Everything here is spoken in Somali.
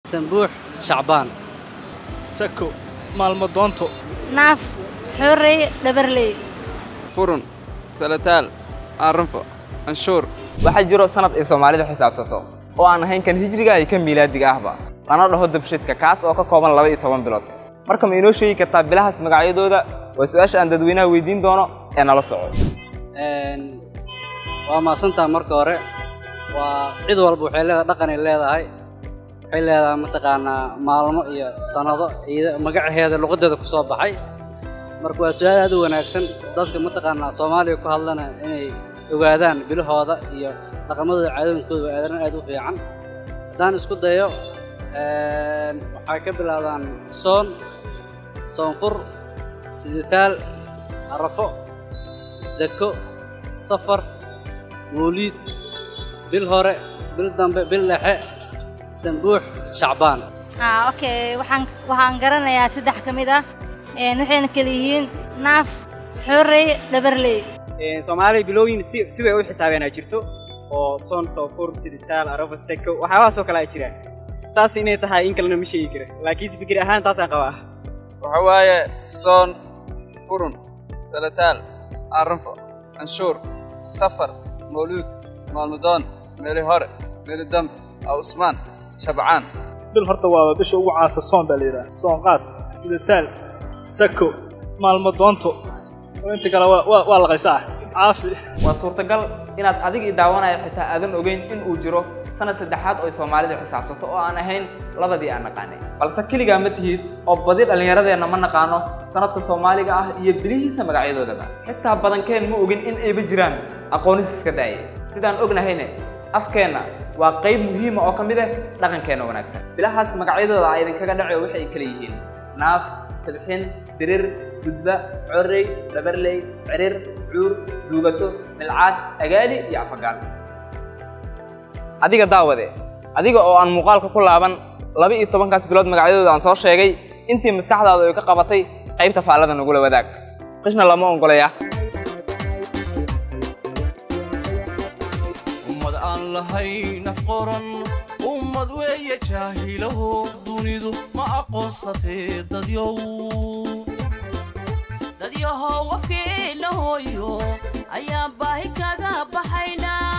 sanbuux shacbaan sako maalmo doonto naaf xorey dhabarley furun salataal aanrunfo anshuur waxaa jiro sanad ay soomaalidu xisaabsato oo aan ahayn kan hijriga iyo kan miilaadiga ahba lana dhaho dabshidka kaas oo ka kooban laba iyo toban bilood marka ma inoo sheegi kartaa bilahaas magacyadooda waa su-aasha aan dadweynaha weydiin doono ee nala soco waa maasantaa marka hore waa cid walba waxay leedahay dhaqanay leedahay waxay leedahay mataqaanaa maalmo iyo sannado ciida magacaheeda luqadeeda ku soo baxay marka waa su-aal aad u wanaagsan dadka mataqaanaa soomaaliya ku hadlana inay ogaadaan bilahooda iyo dhaqamadooda caadooyinkooda waa aadan aad u fiican haddaan isku dayo waxay ka bilaabdaan soon soonfur siditaal arafo zako safar mawliid bil hore bil dambe bil dhexe sanbuux shacbaan ah okay waxaan waxaan garanayaa saddex ka mid ah waxayna kala yihiin naaf xorey dhabarley soomaaliya bilooyin si si way u xisaabeenaa jirto oo soon soofur siditaal arafo seko waxyaabahaasoo kale ay jiraan saas inay tahay in kalena ma sheegi kara laakiinse fikir ahaan taasaan qabaa waxa waaye soon furun salataal aanrunfo anshuur safar mawluud maalmudoon meeli hore meeli dambe awsmaan shabcaan bil horta waa bisha ugu caansa soon baa la yidhaha soon qaad sidataal sako maalmo doonto inta kale waa waa laqaysaa caafi waa suurtagal inaad adig i daawanaya xitaa aadan ogeyn in uu jiro sanad saddexaad oo soomaalidu xisaabsato oo aan ahayn labadii aan naqaanay balse keligaa ma tihid oo badi dhallinyaradeenna ma naqaano sanadka soomaaliga ah iyo bilihiisa magacyadoodaba xitaa badankeen ma ogin in ayba jiraan aqoonis iska daaya sidaan ognahayne afkeenna waa qayb muhiima oo ka mid ah dhaqankeenna wanaagsan bilahaas magacyadooda a idinkaga dhacayo waxay kala yihiin naaf tidxin dirir gudba correy dhabarley cirir cuur duugato milcaad agaali iyo afagaal adiga daawade adiga oo aan muuqaalka ku laaban laba iyo tobankaas bilood magacyadooda aan soo sheegay intii maskaxdaadu ay ka qabatay qaybta faallada nagula wadaag qishna lama ongolaya ummad aan lahayn afqoran ummad weeye jaahilaho dunidu ma aqoonsatee dadyow dadyahow afkeenna hooyo ayaan baahi kaga baxaynaa